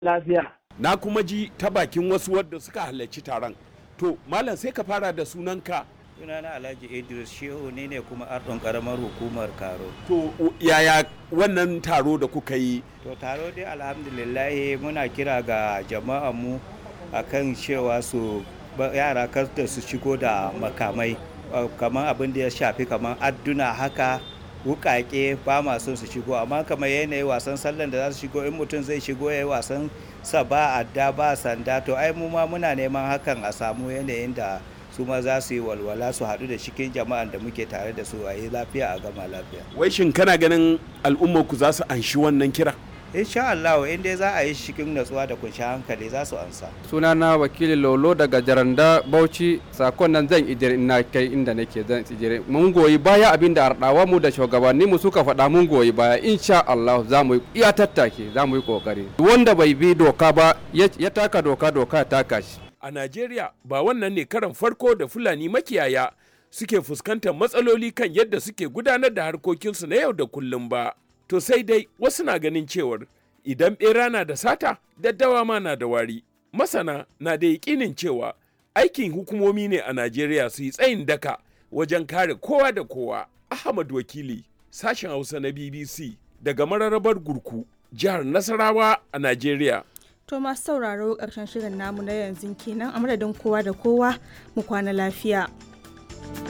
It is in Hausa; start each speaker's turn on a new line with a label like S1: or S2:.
S1: lafiya.
S2: Na kuma ji ta bakin wasu wadda suka halarci taron. To, Malam sai ka fara da sunanka.
S3: sunana alhaji idris shehu ne ne kuma ardon karamar hukumar karo
S2: To, yaya wannan taro da kuka yi?
S3: to taro dai alhamdulillah muna kira ga jama'an mu akan cewa su ba- yara kar da su shigo da makamai uh, kamar abin da ya shafi kamar adduna haka wukake ba ma son su shigo amma kamar yanayi wasan sallan da za su shigo in mutum zai shigo ya yi wasan sa ba adda ba sanda to ai mu ma muna neman hakan a samu yanayin da su ma za su yi walwala su haɗu da cikin jama'an da muke tare da su a yi lafiya a gama lafiya
S2: Wai shin kana ganin al'ummarku za su anshi wannan kira?
S3: insha Allah in dai za a yi shi cikin natsuwa da kunshi hankali za su ansa
S4: sunana wakili lolo daga jaranda bauchi sakon nan zan ijire ina kai inda nake zan ijire mun goyi baya abin da ardawa mu da shugabanni mu suka faɗa mun goyi baya insha Allah za mu yi iya tattake za mu yi kokari wanda bai bi doka ba ya ya taka doka doka ya taka shi
S2: A Najeriya ba wannan ne karan farko da Fulani makiyaya suke fuskantar matsaloli kan yadda suke gudanar da harkokinsu na yau da kullum ba. To sai dai wasu na ganin cewar idan ɓera na da sata, daddawa ma na da wari. Masana na da yaƙinin cewa aikin hukumomi ne a Najeriya su yi tsayin daka wajen kare kowa da kowa. Ahmad Wakili, sashen Hausa na BBC daga mararrabar Gurku, jihar Nasarawa a Najeriya.
S5: To masu sauraro ƙarshen shirin namu na yanzu kenan a madadin kowa da kowa mu kwana lafiya.